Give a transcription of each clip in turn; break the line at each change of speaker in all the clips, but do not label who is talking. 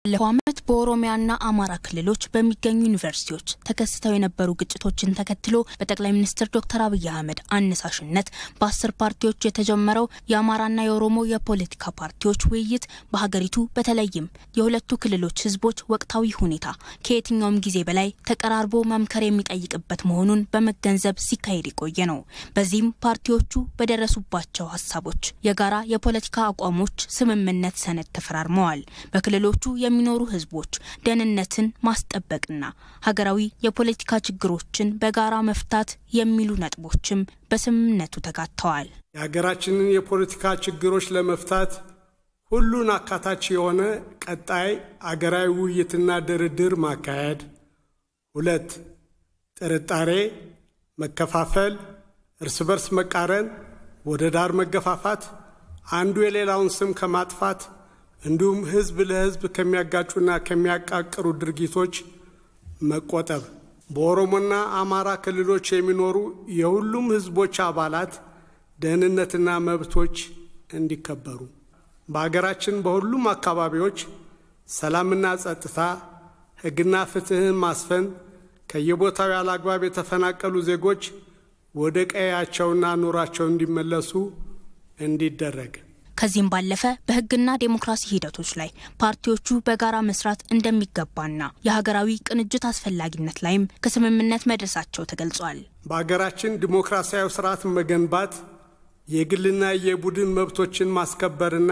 ባለፈው ዓመት በኦሮሚያና አማራ ክልሎች በሚገኙ ዩኒቨርሲቲዎች ተከስተው የነበሩ ግጭቶችን ተከትሎ በጠቅላይ ሚኒስትር ዶክተር አብይ አህመድ አነሳሽነት በአስር ፓርቲዎች የተጀመረው የአማራና የኦሮሞ የፖለቲካ ፓርቲዎች ውይይት በሀገሪቱ በተለይም የሁለቱ ክልሎች ህዝቦች ወቅታዊ ሁኔታ ከየትኛውም ጊዜ በላይ ተቀራርቦ መምከር የሚጠይቅበት መሆኑን በመገንዘብ ሲካሄድ የቆየ ነው። በዚህም ፓርቲዎቹ በደረሱባቸው ሀሳቦች የጋራ የፖለቲካ አቋሞች ስምምነት ሰነድ ተፈራርመዋል። በክልሎቹ የሚኖሩ ህዝቦች ደህንነትን ማስጠበቅና ሀገራዊ የፖለቲካ ችግሮችን በጋራ መፍታት የሚሉ ነጥቦችም በስምምነቱ ተካተዋል።
የሀገራችንን የፖለቲካ ችግሮች ለመፍታት ሁሉን አካታች የሆነ ቀጣይ አገራዊ ውይይትና ድርድር ማካሄድ። ሁለት ጥርጣሬ፣ መከፋፈል፣ እርስ በርስ መቃረን፣ ወደ ዳር መገፋፋት፣ አንዱ የሌላውን ስም ከማጥፋት እንዲሁም ህዝብ ለህዝብ ከሚያጋጩና ከሚያቃቅሩ ድርጊቶች መቆጠብ። በኦሮሞና አማራ ክልሎች የሚኖሩ የሁሉም ህዝቦች አባላት ደህንነትና መብቶች እንዲከበሩ በሀገራችን በሁሉም አካባቢዎች ሰላምና ጸጥታ፣ ህግና ፍትህን ማስፈን፣ ከየቦታው ያለ አግባብ የተፈናቀሉ ዜጎች ወደ ቀያቸውና ኑሯቸው እንዲመለሱ እንዲደረግ
ከዚህም ባለፈ በህግና ዴሞክራሲ ሂደቶች ላይ ፓርቲዎቹ በጋራ መስራት እንደሚገባና የሀገራዊ ቅንጅት አስፈላጊነት ላይም ከስምምነት መድረሳቸው ተገልጿል።
በሀገራችን ዲሞክራሲያዊ ስርዓት መገንባት የግልና የቡድን መብቶችን ማስከበርና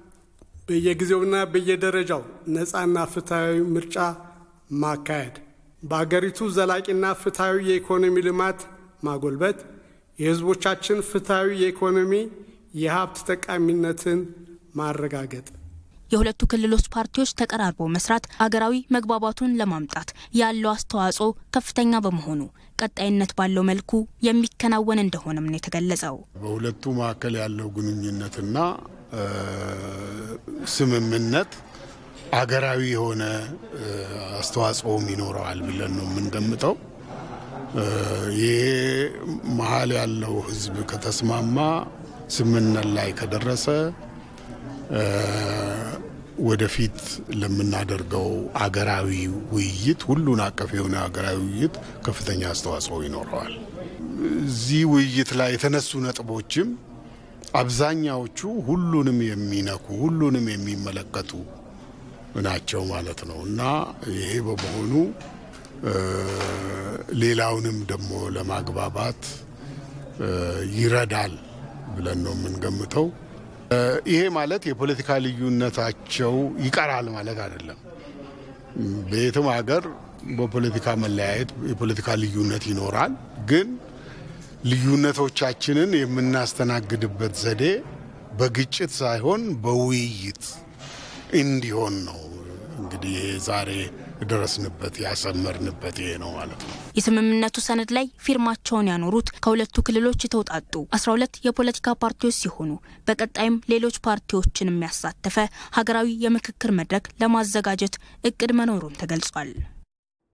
በየጊዜውና በየደረጃው ነፃና ፍትሐዊ ምርጫ ማካሄድ፣ በአገሪቱ ዘላቂና ፍትሐዊ የኢኮኖሚ ልማት ማጎልበት፣ የህዝቦቻችን ፍትሐዊ የኢኮኖሚ የሀብት ጠቃሚነትን ማረጋገጥ
የሁለቱ ክልሎች ፓርቲዎች ተቀራርበው መስራት አገራዊ መግባባቱን ለማምጣት ያለው አስተዋጽኦ ከፍተኛ በመሆኑ ቀጣይነት ባለው መልኩ የሚከናወን እንደሆነም ነው የተገለጸው።
በሁለቱ መካከል ያለው ግንኙነትና ስምምነት አገራዊ የሆነ አስተዋጽኦም ይኖረዋል ብለን ነው የምንገምተው። ይሄ መሀል ያለው ህዝብ ከተስማማ ስምምነት ላይ ከደረሰ ወደፊት ለምናደርገው አገራዊ ውይይት ሁሉን አቀፍ የሆነ አገራዊ ውይይት ከፍተኛ አስተዋጽኦ ይኖረዋል። እዚህ ውይይት ላይ የተነሱ ነጥቦችም አብዛኛዎቹ ሁሉንም የሚነኩ ሁሉንም የሚመለከቱ ናቸው ማለት ነው እና ይሄ በመሆኑ ሌላውንም ደግሞ ለማግባባት ይረዳል ብለን ነው የምንገምተው። ይሄ ማለት የፖለቲካ ልዩነታቸው ይቀራል ማለት አይደለም። በየትም ሀገር በፖለቲካ መለያየት የፖለቲካ ልዩነት ይኖራል። ግን ልዩነቶቻችንን የምናስተናግድበት ዘዴ በግጭት ሳይሆን በውይይት እንዲሆን ነው እንግዲህ ዛሬ የደረስንበት ያሰመርንበት ይሄ ነው ማለት ነው።
የስምምነቱ ሰነድ ላይ ፊርማቸውን ያኖሩት ከሁለቱ ክልሎች የተውጣጡ አስራ ሁለት የፖለቲካ ፓርቲዎች ሲሆኑ በቀጣይም ሌሎች ፓርቲዎችን የሚያሳተፈ ሀገራዊ የምክክር መድረክ ለማዘጋጀት እቅድ መኖሩን ተገልጿል።